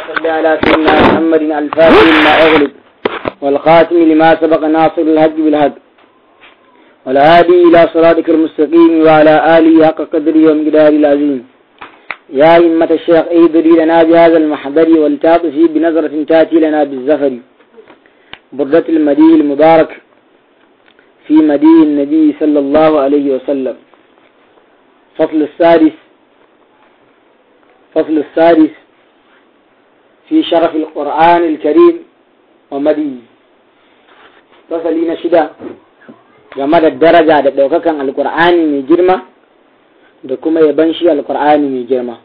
صل على سيدنا محمد الفاتح لما أغلب والخاتم لما سبق ناصر الهج بالهج والهادي إلى صراطك المستقيم وعلى آله حق قدره ومقداره العظيم يا أئمة الشيخ ايدري لنا بهذا المحضر والتاطفي بنظرة تأتي لنا بالزفر بردة المدي المبارك في مدي النبي صلى الله عليه وسلم فصل السادس فصل السادس في شرف القرآن الكريم ومدي فصلين شدة game da daraja da ɗaukakan alkur'ani mai girma da kuma yaban shi alkur'ani mai girma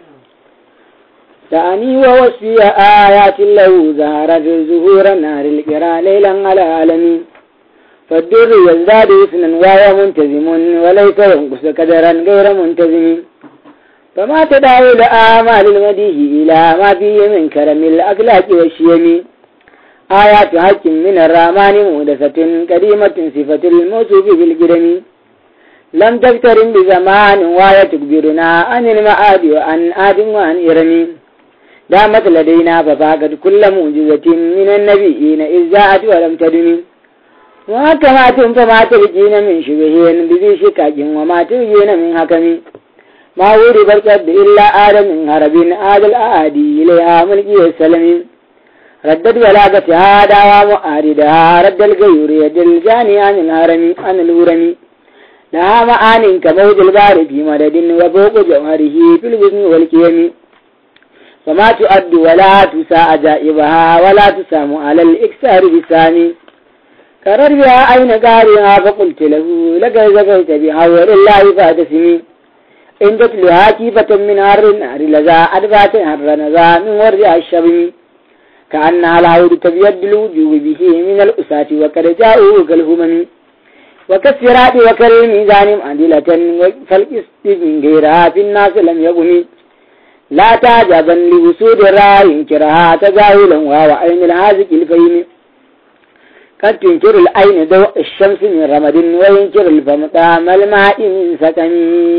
تعني ووصي آيات له زهرت ظهور نار القرى ليلا على العالمين فالدر يزداد حسنا وهو منتزم وليس ينقص قدرا غير منتزم فما تدعو لآمال المديه إلى ما فيه من كرم الأخلاق والشيم آيات حق من الرحمن مهدسة كريمة صفة الموصوف بالجرم لم تقترن بزمان وهي تكبرنا عن المعاد وعن آد وعن إرم دامت لدينا ففاقت كل معجزة من النبيين إذ جاءت ولم تدم وكما فما ترجين من شبهين بذي شكاك وما ترجين من حكم ما ورد القد إلا آدم من هرب آد الآدي إليها ملكي السلم ردت بلاغتها دعوى مؤاردها رد الغيور يد الجاني عن الهرم عن الورم لها معان كموج البار في مدد وفوق جوهره في الوزن والكيم فما تؤد ولا تساء عجائبها ولا تسام على الإكسار بسامي كرر بها أين قارها فقلت له لقد زكيت بها ولله فاتسمي إن تتلها كيفة من هر النار لذا أدفات هر نذا من ورع الشبم كأنها العود تبيد الوجوه به من الأساة وقد جاءوا كالهمم وكالسرات وكالميزان معدلة فالقسط من غيرها في الناس لم يقم لا تعجبا لوسود الرأي انكرها تجاهلا وهو عين الهازك الفهم قد تنكر العين ضوء الشمس من رمد وينكر الفم طعم الماء من سكن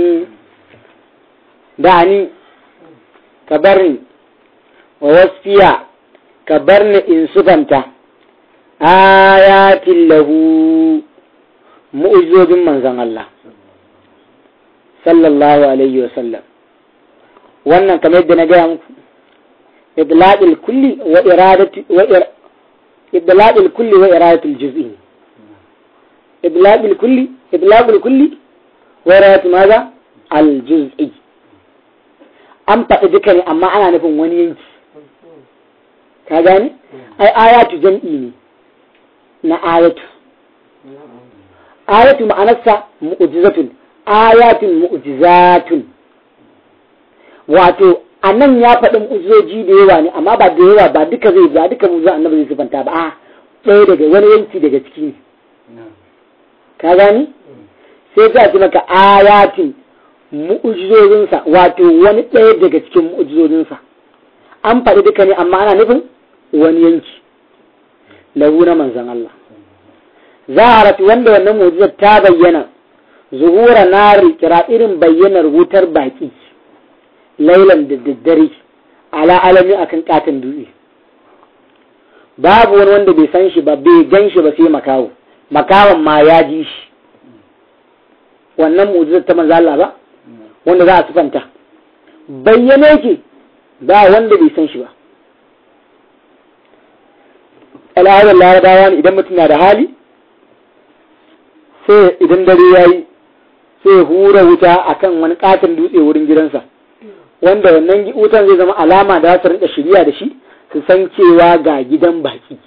دعني كبرني ووصفيا كبرني إن سفنت آيات له مؤجود من زن الله صلى الله عليه وسلم wannan kamar yadda na gaya muku idlaqil kulli wa iradati wa idlaqil kulli wa iradatul juz'i idlaqil kulli idlaqil kulli wa iradatu maza al juz'i an faɗi duka ne amma ana nufin wani yanki ka gane ai ayatu jam'i ne na ayatu ayatu ma'anarsa mu'jizatun ayatun mu'jizatun wato a nan ya faɗin uzoji da yawa ne amma ba da yawa ba duka zai ba duka muzo annabi zai sifanta ba a ɗaya daga wani yanki daga ciki ne ka gani sai ta ce maka ayatin mu'ujizozinsa wato wani ɗaya daga cikin mu'ujizozinsa an faɗi duka ne amma ana nufin wani yanki lahu na manzan Allah zaharat wanda wannan mu'ujizar ta bayyana zuhura nari kira irin bayyanar wutar baki lailan da daddare ala alami akan katon dutse babu wani wanda bai san shi ba bai gan shi ba sai makawo makawan ma ya ji shi wannan mu'jizar ta manzo Allah ba wanda za a sifanta bayyane yake ba wanda bai san shi ba al'adar larabawa ne idan mutum na da hali sai idan dare ya yi sai hura wuta akan wani katon dutse wurin gidansa wanda wannan wutan zai zama alama da su rinka shirya da shi su san cewa ga gidan baki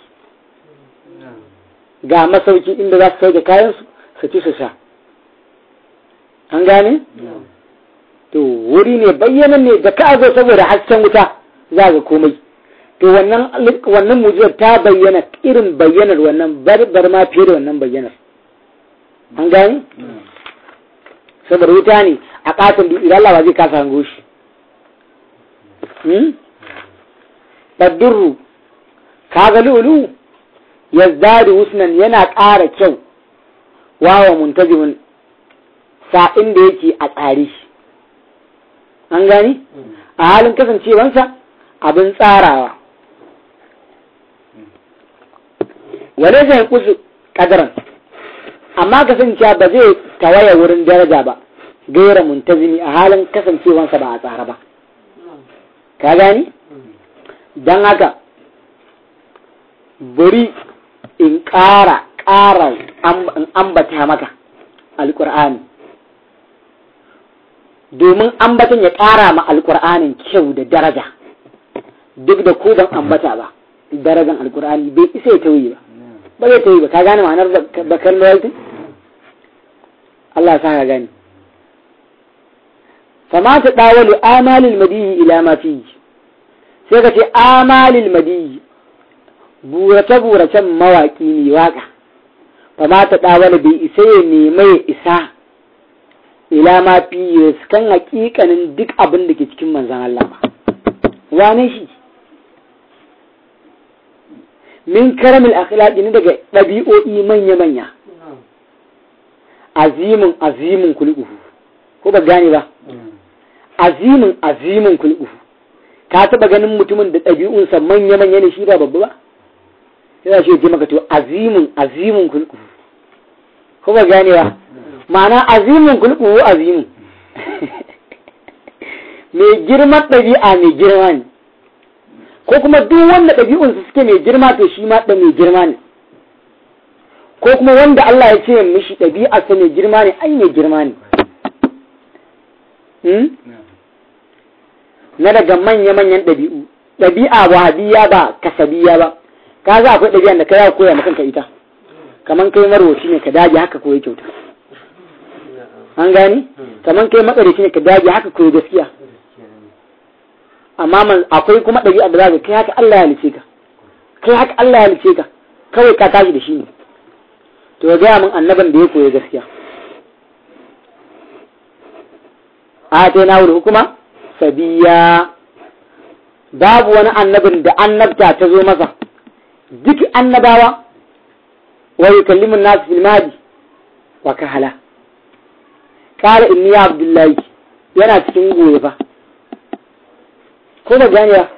ga masauki inda za su sauke kayansu su ci su sha an gane? to wuri ne bayyanan ne da ka zo saboda hasken wuta za ga komai to wannan wannan mujizar ta bayyana irin bayyanar wannan barbar ma fiye da wannan bayyanar an gane? saboda wuta ne a katon dutse Allah ba zai kasa hango shi Faddurru, kaga lulu ya zari husnan yana ƙara kyau wawa muntazimin sa'in da yake a tsare. An gani? A halin kasancewansa abin tsarawa wale zai kusu kadaran amma kasancewa ba zai tawaya wurin daraja ba gaira muntazimi a halin kasancewansa ba a tsara ba ka gani don haka bari in ƙara ƙara in ambata maka alƙur'ani domin ambatan ya ƙara ma alƙur'anin kyau da daraja duk da ko ban ambata ba darajan alƙur'ani bai isa ya tauye ba ba zai tauye ba ka gane ma'anar bakar loyalty Allah sa ka gani fama ta ɗawalu amalil madiyi ila ma fi sai ka ce amalil madiyi burace-buracen mawaƙi ne waƙa fama ta ɗawalu bai isa ya nema ya isa ila ma fi kan hakikanin duk abin da ke cikin manzan Allah ba wane shi min karamil akhlaqi ne daga ɗabi'o'i manya-manya azimin azimin kulquhu ko ba gane ba azimin azimin kulquhu ka taba ganin mutumin da ɗabi'unsa manya-manya ne shi ba babba ba sai shi ya maka to azimin azimin kulquhu ko ba gane ba ma'ana azimin kulquhu azimin mai girman ɗabi'a mai girma ne ko kuma duk wanda ɗabi'unsa suke mai girma to shi ma da mai girma ne ko kuma wanda Allah ya ce mishi ɗabi'arsa mai girma ne ai mai girma ne na daga manya-manyan ɗabi'u ɗabi'a wahabiya ba kasabiya ba ka za akwai ɗabi'an da ka yawa koya maka ita kaman kai marwaci ne ka dage haka koyi kyauta an gani kaman kai matsarici ne ka dage haka koyi gaskiya amma akwai kuma ɗabi'a da za ka kai haka Allah ya halice ka kai haka Allah ya halice ka kawai ka tashi da shi ne to ya gaya min annaban da ya koyi gaskiya a ta na wuri hukuma sabiya babu wani annabin da annabta ta zo masa duk annabawa wa yukallimun nasu fil mahdi wa kahala qala inni ya abdullahi yana cikin goye fa ko ba gane ba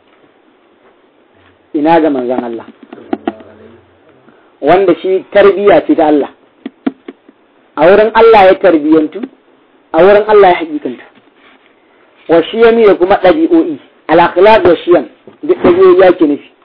ina ga manzon Allah wanda shi tarbiya ce ta Allah a wurin Allah ya tarbiyantu a wurin Allah ya hakikantu wa shiyami da kuma ɗabi'o'i al-akhlaq wa shiyam duk ɗabi'o'i ya ke nufi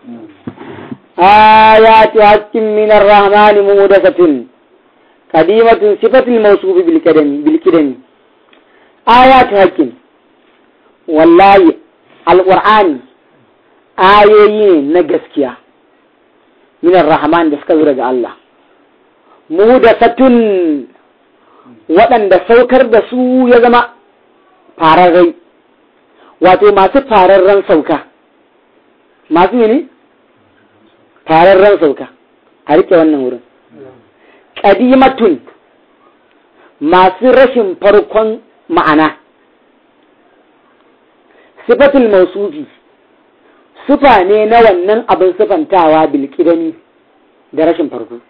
ayatu hakkin min ar-rahman muhdathatun qadimatun sifatul mawsuf bil kadami bil kidami ayatu hakkin wallahi al-qur'ani ayoyi ne na gaskiya minar rahman da suka zo daga Allah mu da satun waɗanda saukar da su ya zama fararrai wato masu fararren sauka masu ne fararren sauka a rike wannan wurin ƙadimatun masu rashin farkon ma'ana sifatul mausufi sufa ne na wannan abin sufantawa bilkidani da rashin farko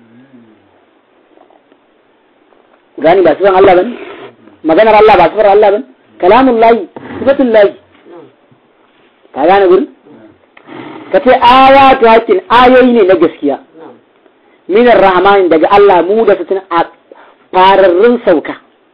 gani ba sufan Allah bane maganar Allah ba sufar Allah bane kalamun layi sifatun layi ka gane gurin ka ce ayatu hakin ayoyi ne na gaskiya minar rahman daga Allah mu da sutun a fararrun sauka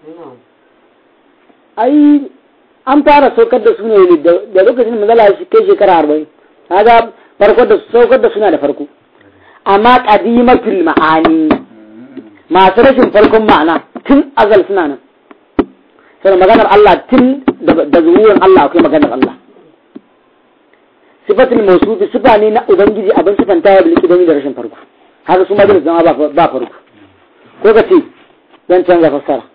ai an fara saukar da su ne da lokacin mazala shi kai shekara arba'in kaga farko da saukar da suna da farko amma qadimatul ma'ani masu rashin farkon ma'ana tun azal suna nan sai maganar Allah tun da zuwurin Allah akwai maganar Allah sifatul mawsufi sifa ne na ubangiji abin sifanta ya bilki don da rashin farko haka su ma zama ba farko ko ka ce zan canza fassara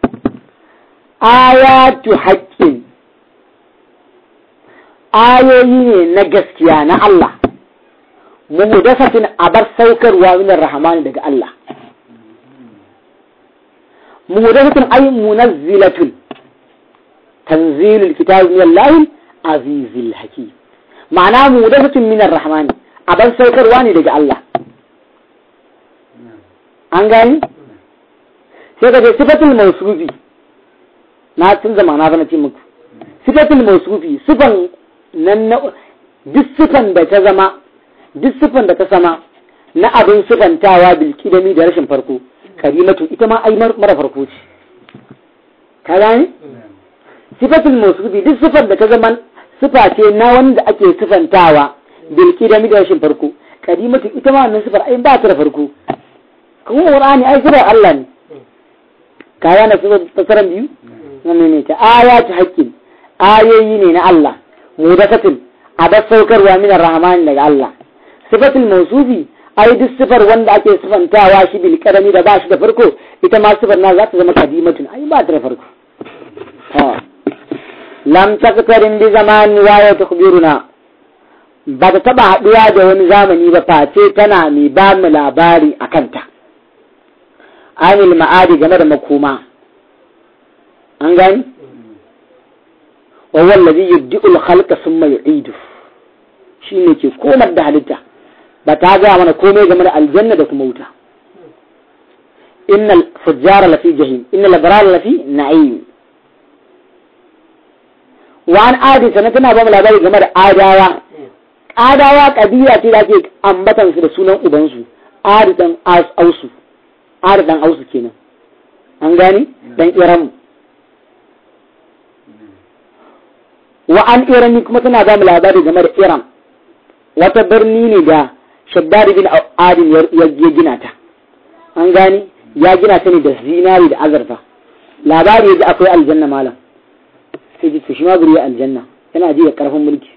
ayatu haqqin ayoyi ne na gaskiya na Allah muhdasatin abar saukarwa min rahmani daga Allah muhdasatin ay munazzilatun tanzilul kitabi min Allah azizil hakim ma'ana muhdasatin min rahmani abar saukarwa ne daga Allah an gani sai ka ce sifatul mawsufi na canza ma'ana ba na ce muku sifatul mawsufi sifan nan duk sifan da ta zama duk sifan da ta sama na abin sifantawa bil kidami da rashin farko karimatu ita ma ai mara farko ce ka gane sifatul mawsufi duk sifan da ta zama sifa ce na wanda ake sifantawa bil kidami da rashin farko karimatu ita ma wannan sifar ai ba ta da farko kuma qur'ani ai sifar Allah ne ka gane sifar fasaran biyu wannan ne ta ayatu haqqin ayoyi ne na Allah mudasatin abas saukarwa min rahman daga Allah sifatul mawsufi ai duk sifar wanda ake sifantawa shi bil karami da ba shi da farko ita ma sifar na za ta zama kadimatun ai ba ta da farko lam taqtarin bi zaman wa ya tukhbiruna ba ta taba haduwa da wani zamani ba face tana mai ba mu labari akan ta anil ma'adi game da makoma an gani wa wallazi yubdi'ul khalqa thumma yu'idu shine ke komar da halitta ba ta ga mana komai game da aljanna da kuma wuta innal fujjara lafi jahim innal abrar lafi na'im wa an adi sanan tana ba mu labari game da adawa adawa kabila ce da ake ambatan su da sunan ubansu adi dan ausu adi dan ausu kenan an gani dan iramu wa an irani kuma tana ba mu labari game da iram wata birni ne da shaddari bin adin ya gina ta an gani ya gina ta ne da zinari da azurfa labari da akwai aljanna malam sai ji shi ma guri ya aljanna yana ji da karfin mulki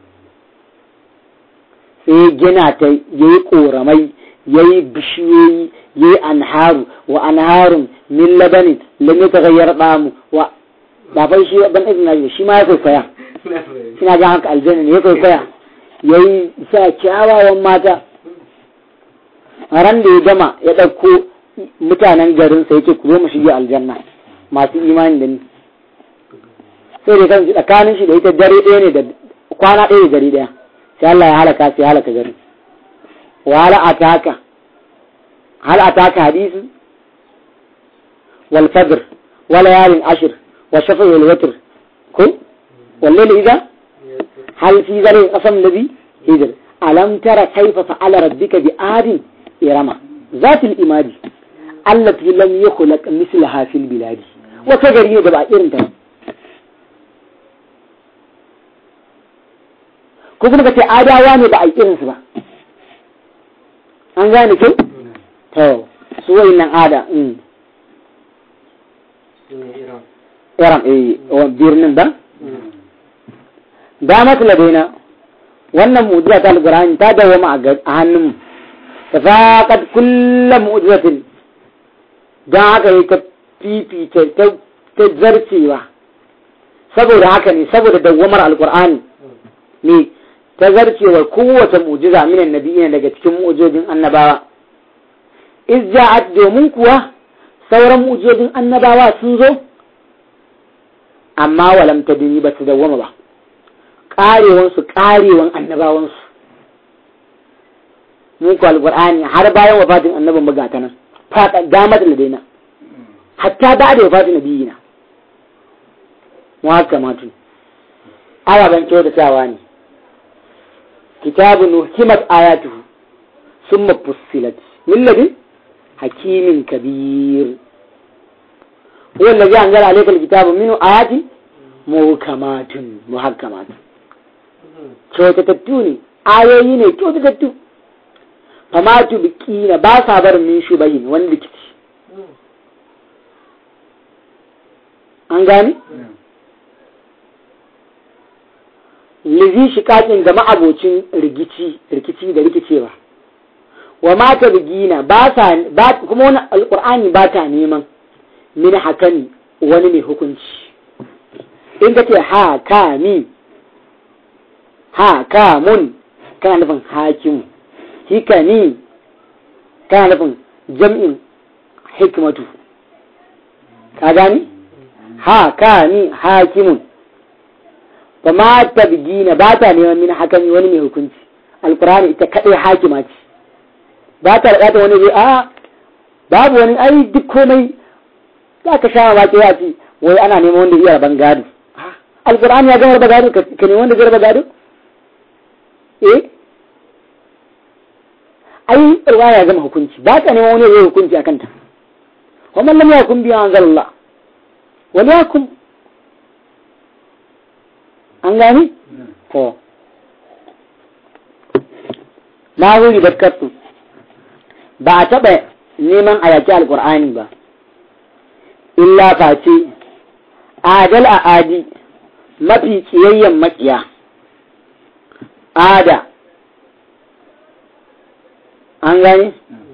sai gina ta yayi koramai yayi bishiyoyi yayi anharu wa anharun min labanin lam yataghayyar damu wa ba fa shi ban izina shi ma ya kwaikwaya suna ga haka aljanna ne ya kwaikwaya ya yi sa kyawawan mata ran da ya gama ya ɗauko mutanen garinsa yake ku zo mu shige aljanna masu imani da ni sai da kan tsakanin shi da ita dare ɗaya ne da kwana ɗaya da dare ɗaya sai Allah ya halaka sai halaka garin wa hala ataka hal ataka hadisi wal fajr wa layalin ashr wa shafa wal watr ko والليل إذا هل في ذلك قسم الذي هجر ألم ترى كيف فعل ربك بآد إرما ذات الإماد التي لم يخلق مثلها في البلاد وكجري جبا إرنتا ko kuma kace adawa ne ba a irinsu ba an gane kyau to su wayannan ada iram eh birnin ba damat ladaina wannan mu'jiza ta alqur'ani ta dawama a hannun ta faqad kullu mu'jizatin dan haka yi ta fifita ta ta zarcewa saboda haka ne saboda dawamar alqur'ani ne ta zarcewa kowace mu'jiza min annabiyina daga cikin mu'jizojin annabawa iz ja'at domin kuwa sauran mu'jizojin annabawa sun zo amma walam tadini ba su dawwama ba karewansu karewan annabawansu mun ku alqur'ani har bayan wafatin annabin magata nan fada damar da daina hatta ba da wafatin nabiyina mu haka matu ababen kyautatawa ne kitabun hukimat ayatuhu summa fussilat min ladin hakimin kabir هو الذي أنزل عليك الكتاب منه آيات محكمات محكمات kyautatattu ne ayoyi ne kyautatattu fama tu biki na ba sa bar min shubahin wani rikici an gani lizi shikakin ga ma'abocin rikici rikici da rikicewa wa mata bigina ba sa kuma wani alkur'ani ba ta neman min hakami wani mai hukunci in ka ce ha ka mi ha ka mun kana nufin hakimu hikami kana nufin jam'in hikmatu ka gani ha ka mi hakimun ba ma tabgina ba ta neman min hakami wani mai hukunci alkurani ita kadai hakima ce ba ta da wani zai a babu wani ai duk komai za ka sha mamaki ya ce wai ana neman wanda iya rabon gado alkur'ani ya gama raba gado ka ne wanda zai raba gado eh ai riwaya gama hukunci ba ka neman wani zai hukunci a kanta wa man lam yakun bi anzalallah wal yakum an gani to na wuri bakkatu ba a taɓa neman a yaki alƙur'ani ba illa face adal a adi mafi ƙiyayyen maƙiya ada an gani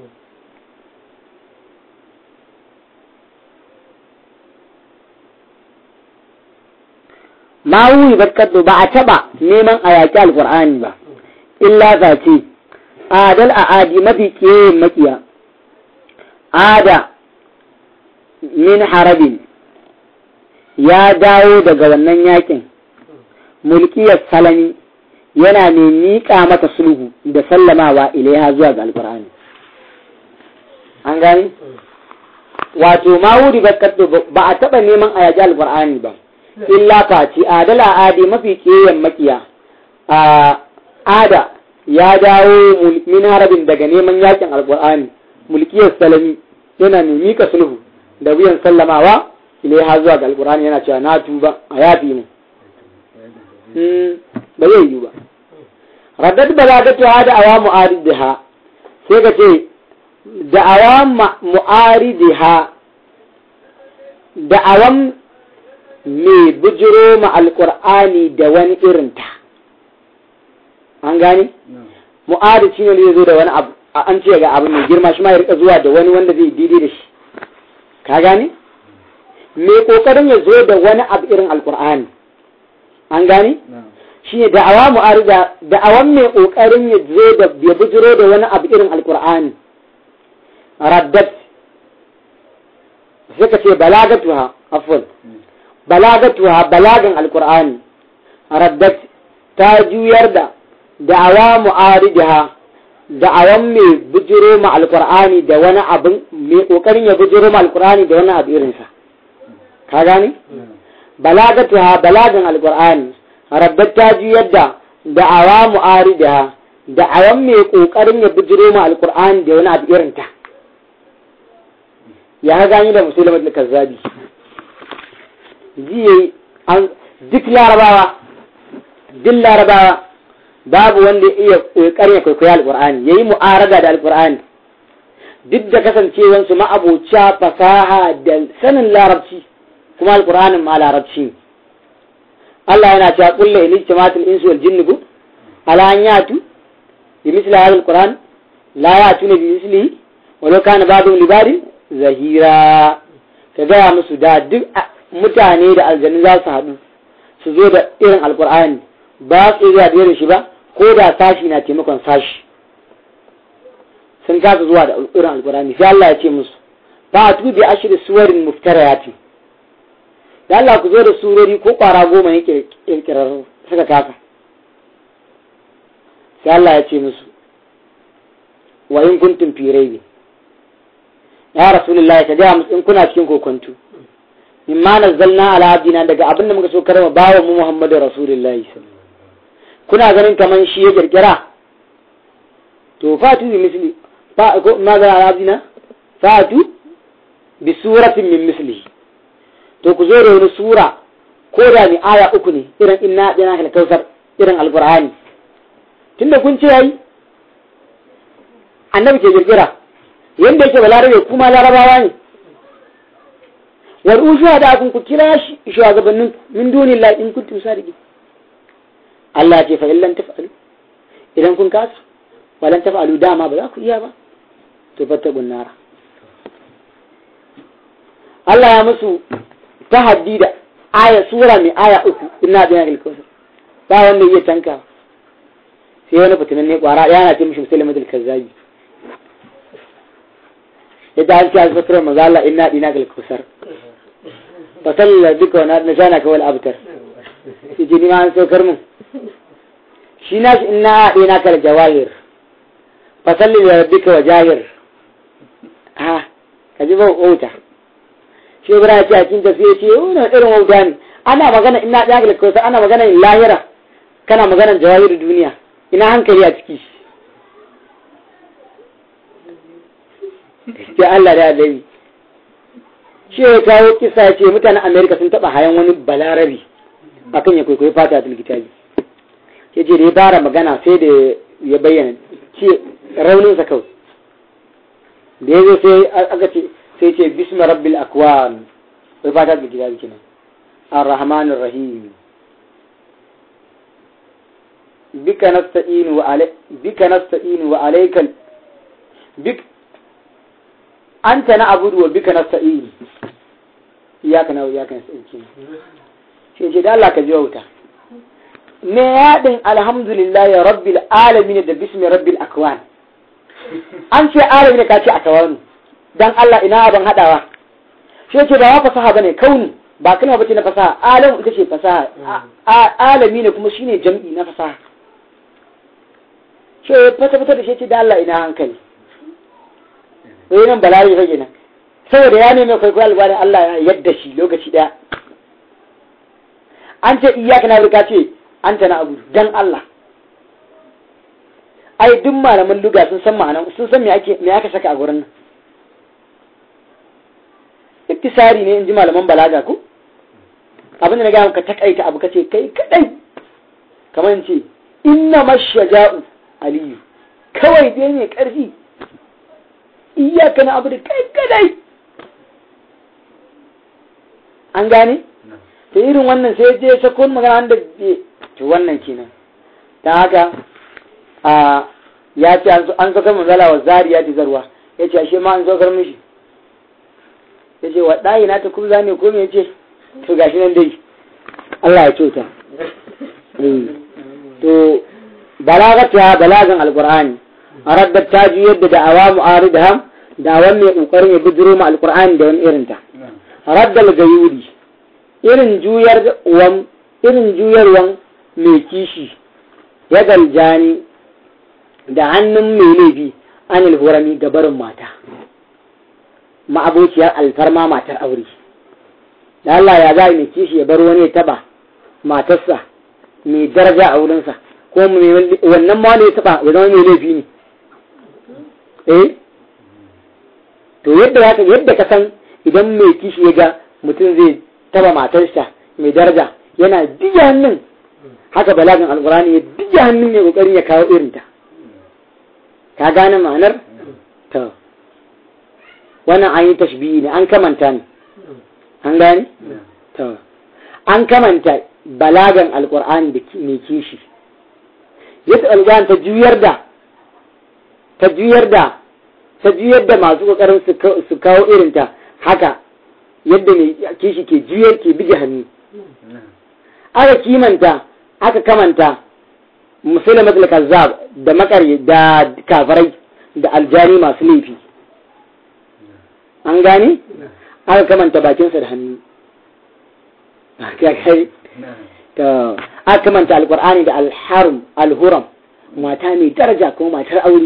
ma wuri bakkatu ba a taɓa neman a yaki alƙur'ani ba illa face adal a adi mafi ƙiyayyen maƙiya ada min harabin ya dawo daga wannan yakin mulkiyar salami yana mai miƙa mata sulhu da sallamawa ilaiha zuwa ga alƙur'ani an gani wato ma wuri ba a taɓa neman a yaji alƙur'ani ba illa face adala adi mafi ƙiyayen makiya a ada ya dawo min harabin daga neman yakin alƙur'ani mulkiyar salami yana mai mika sulhu da wuyan sallamawa ilaiha zuwa ga alkur'ani yana cewa na tuba a yafi mu ba zai yi ba raddat balagatu ha da awa mu'aridiha sai ka ce da awa mu'aridiha da awan mai bujiro ma alkur'ani da wani irinta an gane mu'arid shine ne zo da wani abu an ce ga abu mai girma shi ma ya rika zuwa da wani wanda zai daidai da shi ka gane mai kokarin ya zo da wani abu irin alkur'ani an gane shi ne da'awa mu'arida da'awan mai kokarin ya zo da ya bujiro da wani abu irin alkur'ani raddat sai ka ce balagatuha afwan balagatuha balagan alkur'ani raddat ta juyar da da'awa mu'aridaha da'awan mai bujiro ma alkur'ani da wani abin mai kokarin ya bujiro ma alkur'ani da wani abu irinsa ka gane balagatu ha balagan alkur'ani rabbat ta ji yadda da'awa mu'aridaha da'awan mai kokarin ya bujiro ma alkur'ani da wani abu irinta ya ga gani da musulman da kazzabi ji an duk larabawa duk larabawa babu wanda ya iya kokarin ya kwaikwaya alkur'ani ya yi mu'arada da alkur'ani duk da kasancewansu ma'abociya fasaha da sanin larabci kuma alkur'anin ma larabci Allah yana cewa kulle in ijtima'atul insu wal jinni bu ala an yatu bi misli hadha alquran la yatuna bi mislihi walau kana ba'dhum li ba'din zahira ka gaya musu da duk mutane da aljannu za su haɗu su zo da irin alkur'ani ba su iya da shi ba ko da sashi na taimakon sashi sun kasa zuwa da irin alkurani sai Allah ya ce musu ba a tubi ashirin suwarin muftarayati da Allah ku zo da surori ko kwara goma ne kirkirar suka kasa sai Allah ya ce musu wa in kuntum fi raibi ya rasulullah ka ga musu in kuna cikin kokonto mimma nazzalna ala abdina daga abin da muka so karama bawa mu Muhammadu rasulullahi sallallahu kuna ganin kaman shi ya kirkira to fatu bi misli fa ko ma ga arabina fatu bi suratin min misli to ku zo da wani sura ko da ni aya uku ne irin inna dina kal kausar irin alqur'ani tunda kun ce yayi annabi ke kirkira yanda yake balarabe kuma larabawa ne wal ushuwa da kun ku kira shi shugabannin min dunillahi in kuntum sadiqin Allah ce fa illan taf'alu idan kun kasa walan taf'alu dama ba za ku iya ba to fattaqun nara Allah ya musu tahaddi da aya sura mai aya uku inna bi al kawsar ba wanda iya tanka sai wani fitinan ne kwara yana ce mishi musulmi dal kazzabi yadda an ce a fatar mazala inna dina gal kawsar fa salla bika wa na ka wal abtar yace ni ma an saukar mun shi na shi ina haɗe na kar jawahir fasalli da rabbika wa jahir ha ka ji ba wauta shi ibra ya ce a cikin tafiye ce wani irin wauta ne ana magana ina ɗaya ga kausa ana magana lahira kana magana jawahir duniya ina hankali a ciki sai Allah da Annabi shi ya kawo kisa ce mutanen Amerika sun taba hayan wani balarabi akan ya kwaikwayi fata a kitabi ya ce da ya fara magana sai da ya bayyana ce rauninsa kawai da ya zo sai aka ce sai ce bismi rabbil akwan wai fata da kitabi kenan ar-rahman ar-rahim bika nasta'inu wa alai bika nasta'inu wa alaykal bik anta na abudu wa bika nasta'inu iyaka na iyaka nasta'inu sai ce da Allah ka ji wuta me yaɗin alhamdulillah ya rabbil alamin da bismi rabbil akwan an ce alamin ka ce a tawanu dan Allah ina ban hadawa shi ce ba fasaha bane kauni ba kalma bace na fasaha alamu ita ce fasaha alami ne kuma shine jam'i na fasaha ce fata fata da shi ce da Allah ina hankali wai nan bala'i rage nan saboda ya nemi kwaikwayo albarin Allah ya yadda shi lokaci daya an ce iyaka na rika ce an ta na abu dan Allah ai duk malaman luga sun san ma'ana sun san me ake me aka saka a gurin nan iktisari ne in ji malaman balaga ko abin da na gaya ka takaita abu kace kai kadai kamar ce inna mashaja'u aliyu kawai dai ne karfi iyaka na abu da kai kadai an gane ta irin wannan sai je sakon magana da to wannan kenan ta haka a ya ce an saukar manzala wa zariya ta zarwa ya ce ashe ma an saukar mishi ya ce wa ɗayi na ta kubza ne ko me ce to gashi nan dai Allah ya kyauta to balagata balagan alqur'ani araddat ta ji yadda da'awa mu'aridha da'awan mai kokarin ya bidiro ma alqur'ani da wani irin ta raddal gayuri irin juyar wan irin juyarwan mai kishi ya galjani da hannun mai laifi an alhurami ga barin mata ma'abociyar alfarma matar aure da Allah ya za mai kishi ya bar wani ya taba matarsa mai daraja a wurinsa ko wannan ma ne ya taba ya zama mai laifi ne eh to yadda yadda ka san idan mai kishi ya ga mutum zai taba matarsa mai daraja yana diya hannun haka balagin alkurani ya diya hannun mai kokarin ya kawo irinta ka gane ma'anar to wannan an yi tashbihi ne an kamanta ne an gane to an kamanta balagan alkur'ani da mai kishi yadda alkur'ani ta juyar da ta juyar da ta juyar da masu kokarin su kawo irinta haka yadda mai kishi ke juyar ke bige hannu aka kimanta aka kamanta musulmat al-kazzab da makari da kafarai da aljani masu laifi an gane aka kamanta bakinsa da hannu aka kamanta alkur'ani da alharum alhuram mata mai daraja kuma matar aure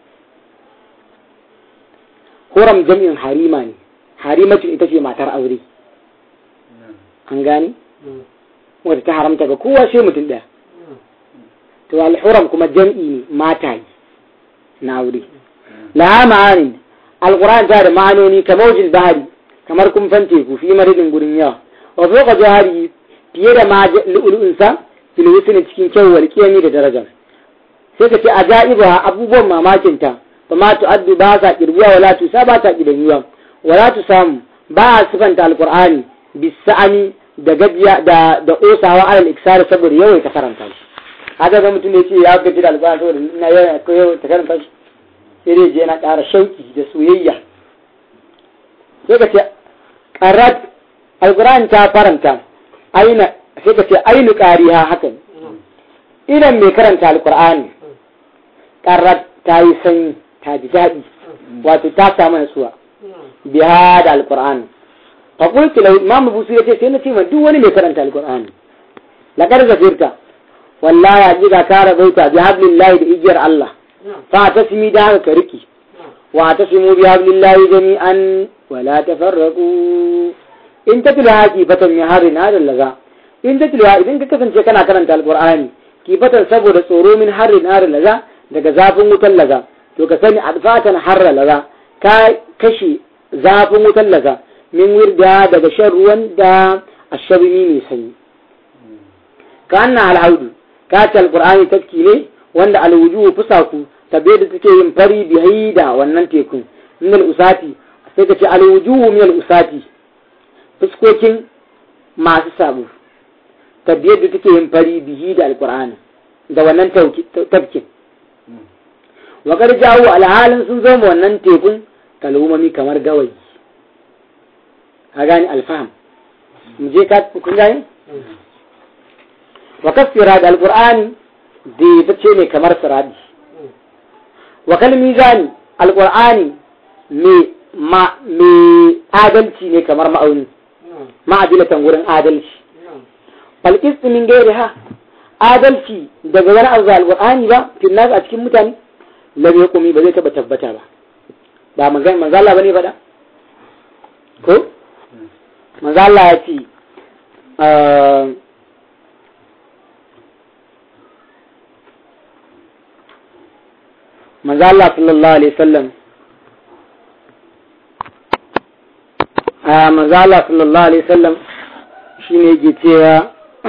huram jami'in harima ne harimatu ita ce matar aure an gane wadda ta haramta ga kowa sai mutum ɗaya to alhuram kuma jam'i ne mata na aure la ma'anin alquran ta da ma'anoni kamar wajen bahari kamar kumfan teku fi maridin gurin yawa wa fawqa jahari fiye da ma lu'lu'unsa fil husni cikin kyau wal qiyami da daraja sai ka ce ajaiba abubuwan mamakin ta fa ma tu'addu ba sa kirbuwa wala tu sa ba ta kidanyuwa wala tu samu ba a sifanta alqur'ani bisa'ani da gajiya da da osawa alal iksar saboda yawan ta karanta shi haka ga mutum ne ce ya gaji da alqur'ani saboda ina yawan ko yawan ta karanta shi sai dai je yana ƙara shauki da soyayya sai ka ce qarat alqur'ani ta faranta aina sai ka ce ainu qariha hakan idan mai karanta alqur'ani qarat ta yi sanyi ta ji daɗi wato ta samu natsuwa biha da alqur'ani fa qultu lahu imam busu yace sai na ce ma duk wani mai karanta alqur'ani laqad zafirta wallahi ajiga ka rabaita bi hablillahi da igiyar Allah fa tasmi da haka ka riki wa tasmu bi hablillahi jami'an wa la tafarraqu in tatlu haqi fatan min harin hada laza in tatlu idan ka kasance kana karanta alqur'ani kifatan saboda tsoro min harrin harin laza daga zafin wutan laza to ka sani adfatan harra laza ka kashe zafin wutan laza min wirda daga shan ruwan da ashabini mai sanyi ka anna alhaudu ka ce alqur'ani tafki ne wanda alwujuhu fusaku tabe da take yin fari bihi da wannan tekun min usati sai ka ce alwujuhu min usati fuskokin masu sabo tabbiyar da take yin fari bihi da alkur'ani da wannan tafkin wakar jawo alhalin sun zama wannan tekun kalumami kamar gawayi a gani alfaham mu je ka kun gani wakar sirad alkur'ani da ya ce ne kamar siradi wakal mizani alkur'ani mai adalci ne kamar ma'auni ma'adilatan wurin adalci falƙis min gairi ha adalci daga wani abu alƙur'ani ba fil nas a cikin mutane lam yaqumi ba zai taba tabbata ba ba manzon manzo Allah bane faɗa ko manzo Allah ya ce manzo Allah sallallahu alaihi wasallam a manzo Allah sallallahu alaihi wasallam shine yake cewa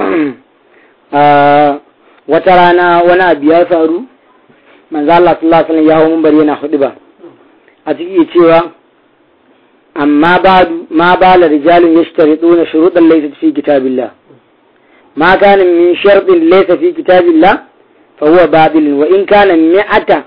wata rana wani abu ya faru manzo Allah sallallahu alaihi wasallam ya hawo bari yana hudu ba a ciki cewa amma badu ma bala rijalun yashtarituna shurutan laysa fi kitabillah ma kana min shartin laysa fi kitabillah fa huwa babil wa in kana mi'ata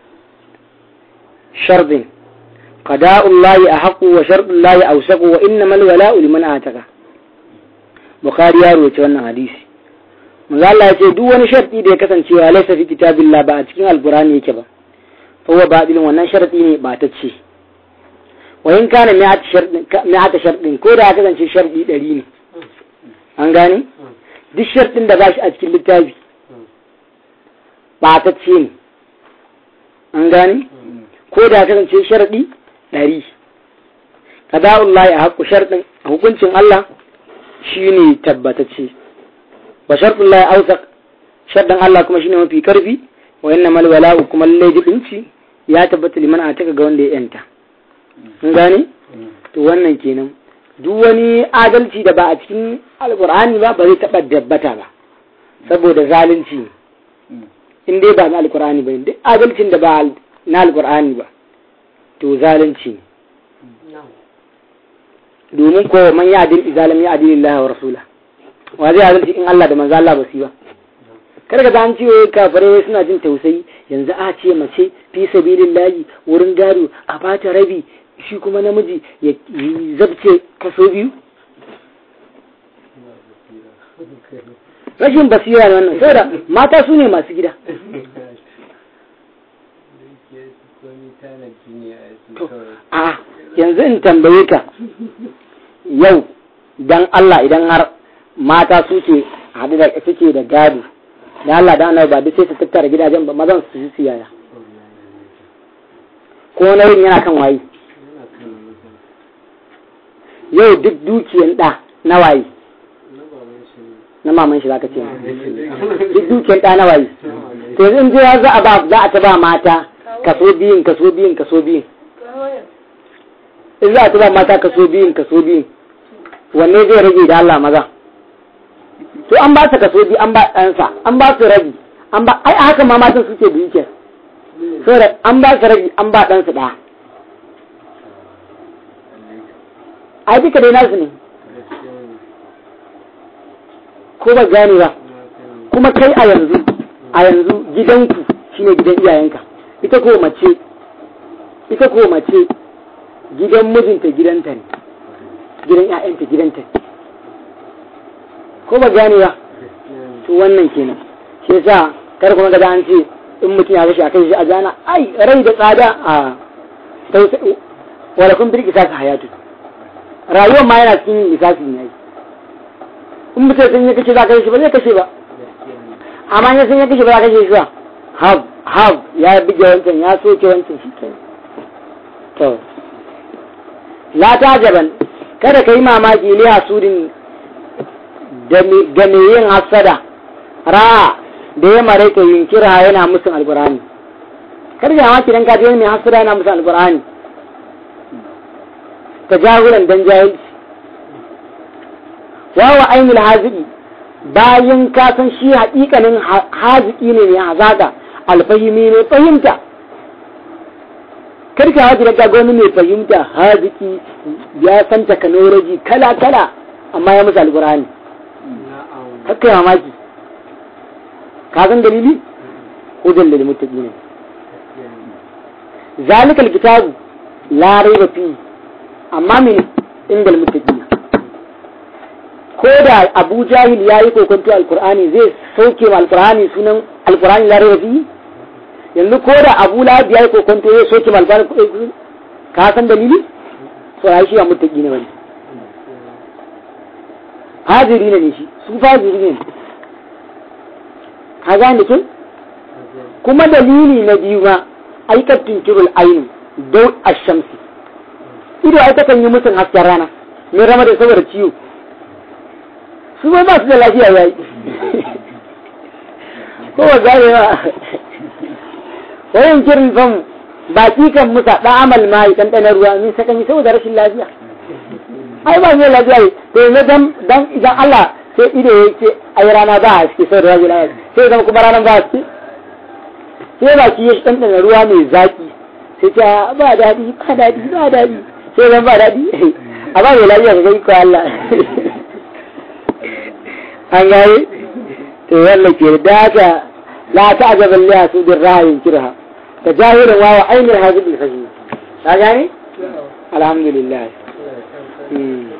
shartin قضاء الله أحق وشرط الله أوسق وإنما الولاء لمن آتك بخاري ya rawaita wannan hadisi manzo Allah ya ce duk wani sharti da ya kasance ya laysa fi kitabillah ba a cikin alqur'ani yake ba fa huwa batilun wannan sharti ne ba ta ce wa in kana mi'at shartin mi'at shartin ko da ya kasance sharti 100 ne an gane duk shartin da ba shi a cikin littafi ba ta ce ne an gane ko da ya kasance sharadi ɗari kada'ullahi a haƙƙu sharɗin hukuncin Allah shi ne tabbatacce wa sharɗin Allah ausak sharɗin Allah kuma shi ne mafi karfi wa yanna mal wala'u kuma lallai jibinci ya tabbata liman a taka ga wanda ya yanta kun gane to wannan kenan duk wani adalci da ba a cikin alƙur'ani ba ba zai taɓa dabbata ba saboda zalunci ne in dai ba na alƙur'ani ba duk adalcin da ba na alƙur'ani ba to zalunci domin ko man ya adil izalam ya adil Allah wa rasula wa zai adalci in Allah da manzo Allah ba su ba kar ka an ce kafirai suna jin tausayi yanzu a ce mace fi sabilillahi wurin gado a bata rabi shi kuma namiji ya zabce kaso biyu rashin basira ne wannan saboda mata su ne masu gida a yanzu in tambaye ka yau dan Allah idan har mata suke haɗu da suke da gado da Allah da annabi ba duk sai su tattara gidajen ba mazan su su yaya ko nauyin yana kan waye yau duk dukiyan da na waye na maman shi zaka ce duk dukiyan da na waye to in je za a ba za a ta ba mata kaso biyun kaso biyun kaso biyun in za a tuba mata kaso biyun kaso biyun wanne zai rage da Allah maza to an ba su kaso biyu an ba ɗansa an ba su rabi an ba ai haka ma matan suke da yake saboda an ba su rabi an ba ɗansu ɗaya ai duka dai nasu ne ko ba gane ba kuma kai a yanzu a yanzu gidanku shine gidan iyayenka ita ko mace ita ko mace gidan mijinta gidanta ne gidan ƴaƴanta gidanta ne ko ba gane ba to wannan kenan shi yasa kar kuma ga an ce in mutum ya kashe a kai shi a jana ai rai da tsada a wala kun birki saka hayatu rayuwar ma yana cikin lissafi ne in mutum sun ya kashe za ka kashe ba zai kashe ba amma ya sun ya kashe ba za ka kashe shi ba have have ya bige wancan ya soke wancan shi kenan to la ta jaban kada ka yi mamaki li hasudin ga me yin hasada ra da ya mare ka yin kira yana musu alqur'ani kar ga ma kidan ka je mai hasira yana musu alqur'ani tajahulan dan jahilci wawa ainul haziki bayan ka san shi haƙiƙanin haziki ne mai hazaka alfahimi ne fahimta karka haji daga wani mai fahimta haziki ya san technology kala kala amma ya musu alkurani kakka ya mamaki ka san dalili hudan da mutaki ne zalikal kitabu la raiba fi amma min inda mutaki ko da abu jahil ya yi kokonto alkur'ani zai sauke ma alkur'ani sunan alkur'ani la raiba fi yanzu ko da abu lahab ya yi kokonto ya soke ma alkur'ani ka san dalili so ya shi ya mutaki ne wani hajiri ne shi su fajiri ne ka gane kin kuma dalili na biyu ma aikattun kirul ainu dau ashamsi ido ai takan yi musun hasken rana mai rama da saboda ciwo su ma ba su da lafiya yayi ko ba gane ba wayan kirin fam baki kan musa da amal mai dan dana ruwa min sakan yi saboda rashin lafiya ai ba ne lafiya to ne dan dan idan Allah sai ido yake ai rana ba haske sai da rashin lafiya sai zama kuma ranan ba haske sai baki ya dan dana ruwa mai zaki sai ta ba dadi ba dadi ba dadi sai zan ba dadi a ba mai lafiya ga ko Allah an gane to wannan ke da haka la ta'jab liya su bir ra'yin kirha tajahilan wa ainihin hazib al-fahim ka gane alhamdulillah